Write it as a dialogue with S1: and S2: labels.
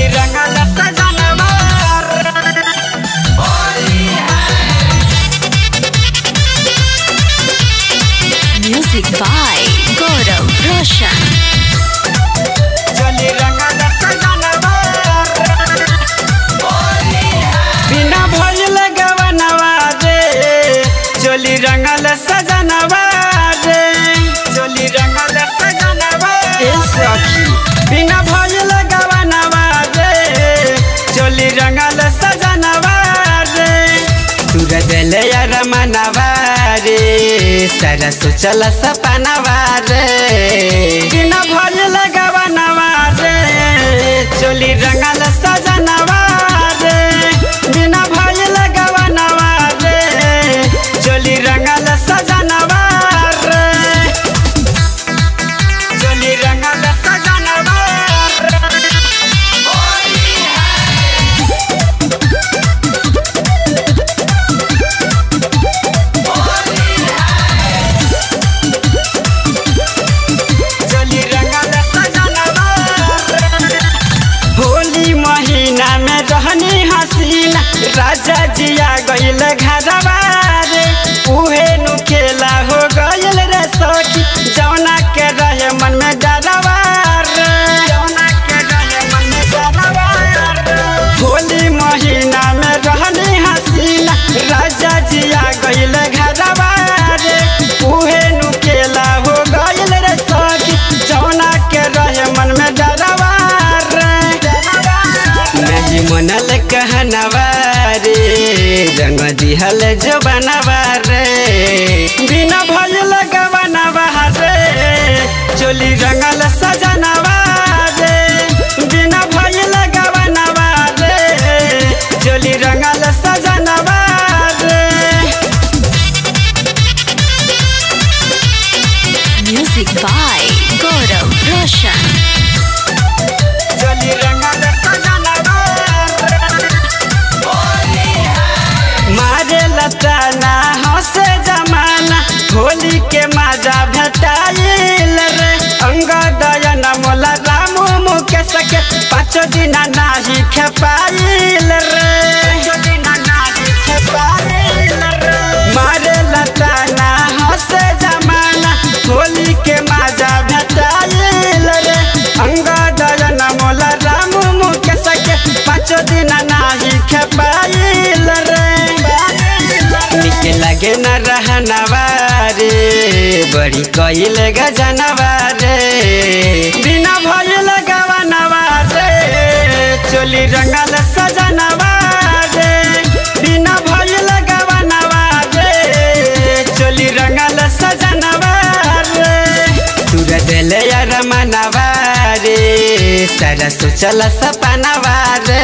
S1: रंगल सजनवा
S2: Music by Gaurav Roshan.
S1: चली रंगल सजनवा बिना भइल गवनवा रे चोली रंगल सजनवा रे चोली रंगल सजनवा ए सखी बिना भइल गवनवा रे चोली रंगल सजनवा रे तुर देले यार मनवा रे सरस चल सपनवा रे बिना भइल गवनवा रे चोली रंगल सजनवा रे बिना भइल गवनवा रे चोली रंगल सजनवा रे चोली रंगल सजनवा रे चोली रंगल सजनवा होली महीना में रहनी हसीना राजा जिया गईल घरवा रे उहे नु खेला हो गईल रे सखी जौना के रहे मन में डरवा रे जौना के रहे मन में डरवा रे होली महीना में रहनी हसीना राजा जिया गईल घरवा रे उहे नु खेला हो गईल रे सखी जौना के रहे मन में डरवा रे नहीं मनल कहनवा रे रंग दिहल जो बनवा रे बिना भइल गवनवा रे चोली रंगल सजनवा रे बिना भइल गवनवा रे चोली रंगल सजनवा रे
S2: Music by Gaurav Roshan.
S1: चली रंगल सजनवा मारे लताना हंसे जमाना होली के माजा भेटाइल रे अंग दयन मोला रामू मुकेश के पाँच दिन नाही खेपाइल रे मारे लताना हंसे जमाना होली के माजा भेटाइल रे अंग दयन मोला रामू मुकेश के पाँच दिन नाही खेपाइल रे निक लगे न रहनवा रे बड़ी कइल गजनवा रे बिना भइल गवनवा रे चोली रंगल सजनवा रे बिना भइल गवनवा रे चोली रंगल सजनवा रे तुर देले यार मनवा रे सरस चल सपनवा रे